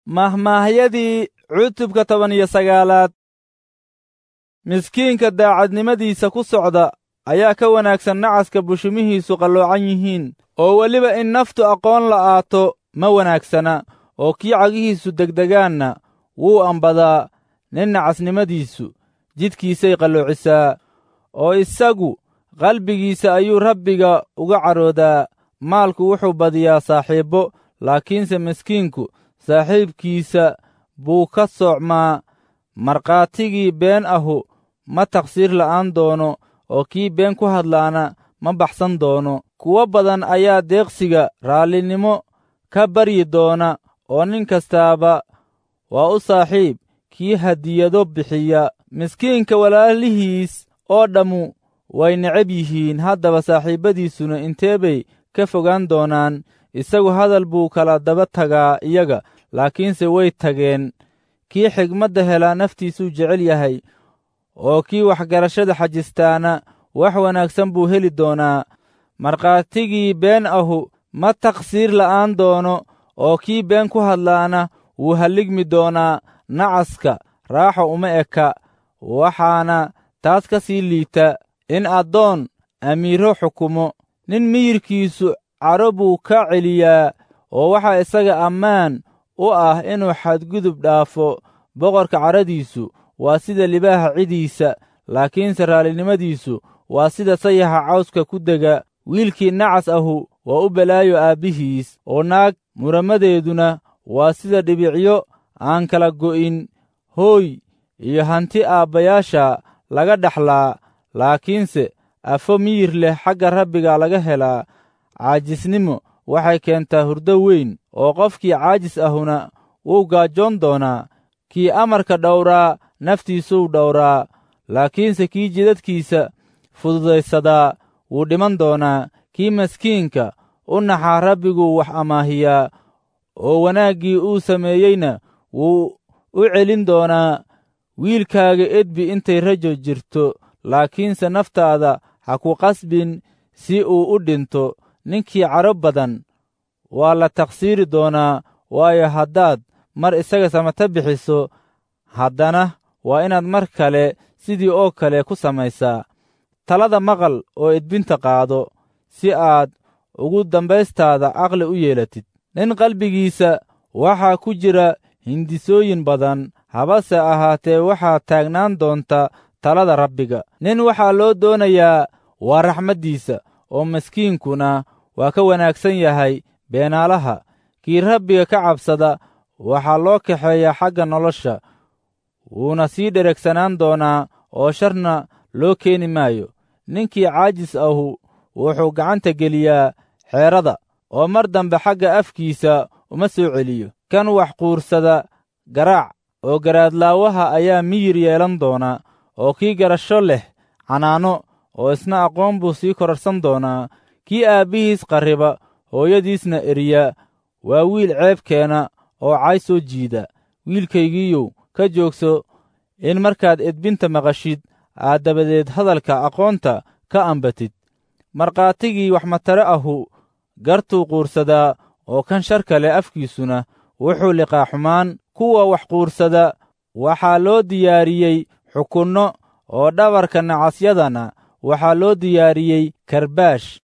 mahmaahyadii cutubka toban iyo sagaalaad miskiinka daacadnimadiisa ku socda ayaa ka wanaagsan nacaska bushumihiisu qalloocan yihiin oo weliba in naftu aqoon la'aato ma wanaagsana oo kii cagihiisu degdegaanna wuu ambadaa nin nacasnimadiisu jidkiisay qalloocisaa oo isagu qalbigiisa ayuu rabbiga uga caroodaa maalku wuxuu badiyaa saaxiibbo laakiinse miskiinku saaxiibkiisa buu ka soocmaa markhaatigii been ahu ma taqsiir la'aan doono oo kii been ku hadlaana ma baxsan doono kuwo badan ayaa deeqsiga raallinimo ka baryi doona oo nin kastaaba waa u saaxiib kii hadiyado bixiya miskiinka walaalihiis oo dhammu way necab yihiin haddaba saaxiibbadiisuna intee bay ka fogaan doonaan isagu hadal buu kala daba tagaa iyaga laakiinse way tageen kii xigmadda helaa naftiisuu jecel yahay oo kii waxgarashada xajistaana wax wanaagsan buu heli doonaa markhaatigii been ahu ma taqsiir la'aan doono oo kii been ku hadlaana wuu halligmi doonaa nacaska raaxo uma eka waxaana taas ka sii liita in addoon amiiro xukumo nin miyirkiisu cadho buu ka celiyaa oo waxaa isaga ammaan u ah inuu xadgudub dhaafo boqorka cadhadiisu waa sida libaaha cidiisa laakiinse raallinimadiisu waa sida sayaxa cawska ku dega wiilkii nacas ahu waa u balaayo aabbihiis oo naag muramadeeduna waa sida dhibicyo aan kala go'in hooy iyo hanti aabbayaasha laga dhaxlaa laakiinse afo miyir leh xagga rabbiga laga helaa caajisnimo waxay keentaa hurdo weyn oo qofkii caajis ahuna wuu gaajoon doonaa kii amarka dhowraa naftiisuu dhowraa laakiinse kii jidadkiisa fududaysadaa wuu dhiman doonaa kii maskiinka u naxaa rabbiguu wax amaahiyaa oo wanaaggii uu sameeyeyna wuu u celin doonaa wiilkaaga edbi intay rajo jirto laakiinse naftaada ha ku qasbin si uu u dhinto ninkii cadho badan waa la taqsiiri doonaa waayo haddaad mar isaga samata bixiso haddana waa inaad mar kale sidii oo kale ku samaysaa talada maqal oo edbinta qaado si aad ugu dambaystaada caqli u yeelatid nin qalbigiisa waxaa ku jira hindisooyin badan habase ahaatee waxaa taagnaan doonta talada rabbiga nin waxaa loo doonayaa waa raxmaddiisa oo maskiinkuna waa ka wanaagsan yahay beenaalaha kii rabbiga ka cabsada waxaa loo kaxeeyaa xagga nolosha wuuna sii dheregsanaan doonaa oo sharna loo keeni maayo ninkii caajis ahu wuxuu gacanta geliyaa xeerada oo mar dambe xagga afkiisa uma soo celiyo kan wax quursada garaac oo garaadlaawaha ayaa miyir yeelan doona oo kii garasho leh canaano oo isna aqoon buu sii korarsan doonaa kii aabbihiis qarriba hooyadiisna eriya waa wiil ceebkeena oo cay soo jiida wiilkaygiiyow ka joogso in markaad edbinta maqashid aad dabadeed hadalka aqoonta ka ambatid markhaatigii waxmatare ahu gartuu quursadaa oo kan shar kale afkiisuna wuxuu liqaa xumaan kuwa wax quursada waxaa loo diyaariyey xukunno oo dhabarka nacasyadana waxaa loo diyaariyey karbaash